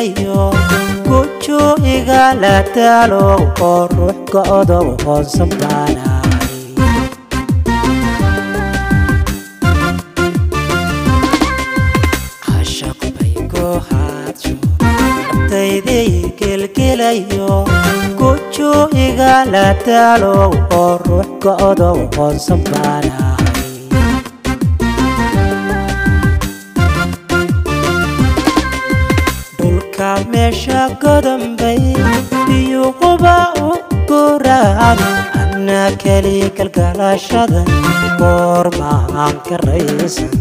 gelgelayo guju igala taalo oo ruux go'do hoonsan baanahay cashaq bay ku haadsho nabtaydii gelgelayo guju igala taalo oo ruux go'do hoonsan baanahay dhulka meesha godanbay biyuquba u guraan anna keli galgalashada goormaan ka raysan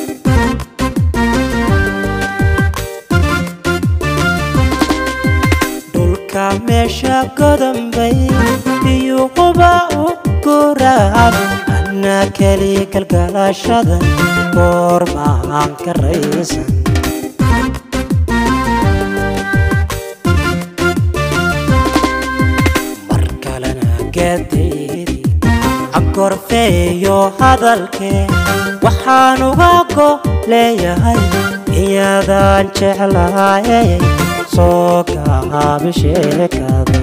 dhulka meesha godanbay biyuquba u guraan anna keli galgalashada goormaan ka raysan mar kalena gaadaydi ankorfeeyo hadalkee waxaan uga go leeyahay iyadaan jeclaayay soo gaabi sheekada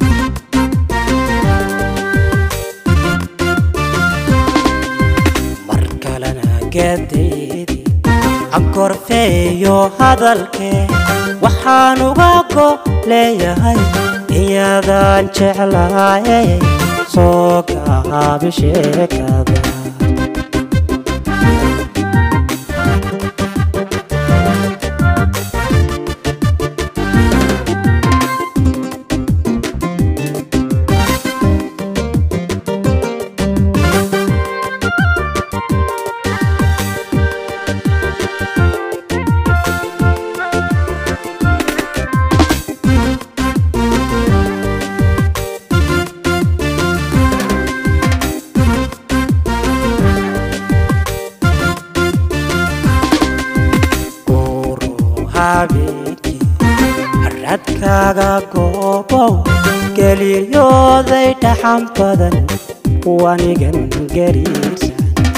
mar kalena gaadaydi ankorfeeyo hadalkee waxaan uga go leeyahay iyadaan jeclaayay soo gaabi sheekada guru habeenkii radkaaga goobow geliyooday dhaxan badan wanigan gariirsan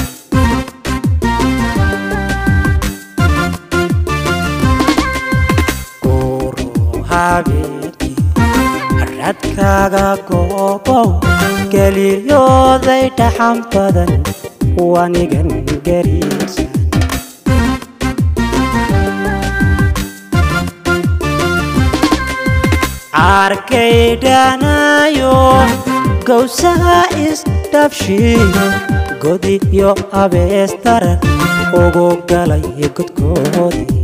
guru habeenkii radkaaga goobow geliyooday dhaxan badan wanigan gariirsan arkaydhanayo gowsaha isdhabshiyo godi iyo abeestaran ugu galay godkoodii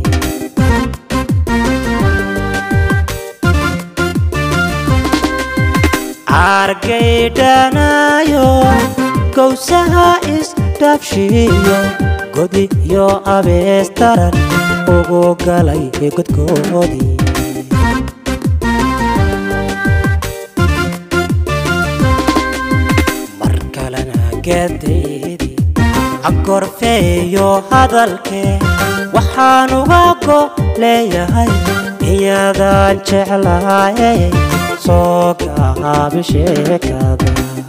arkaydhanayo gowsaha isdhabshiyo godi iyo abeestaran ugu galay godkoodii mar kalena gaadaydi ankorfeeyo hadalkee waxaan uga go leeyahay iyadaan jeclaayay soo gaabi sheekada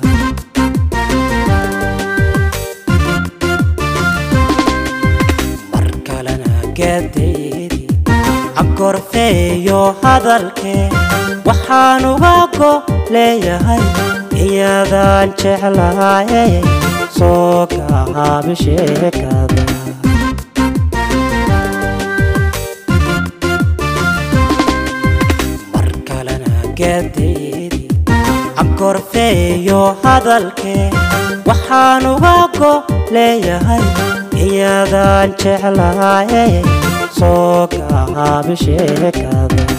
mar kalena gaadaydi ankorfeeyo hadalkee waxaan uga go leeyahay iyadaan jeclaayay soo gaabi sheekada mar kalena gaadaydi ankorfeeyo hadalkee waxaan uga go leeyahay iyadaan jeclaayay soo gaabi sheekada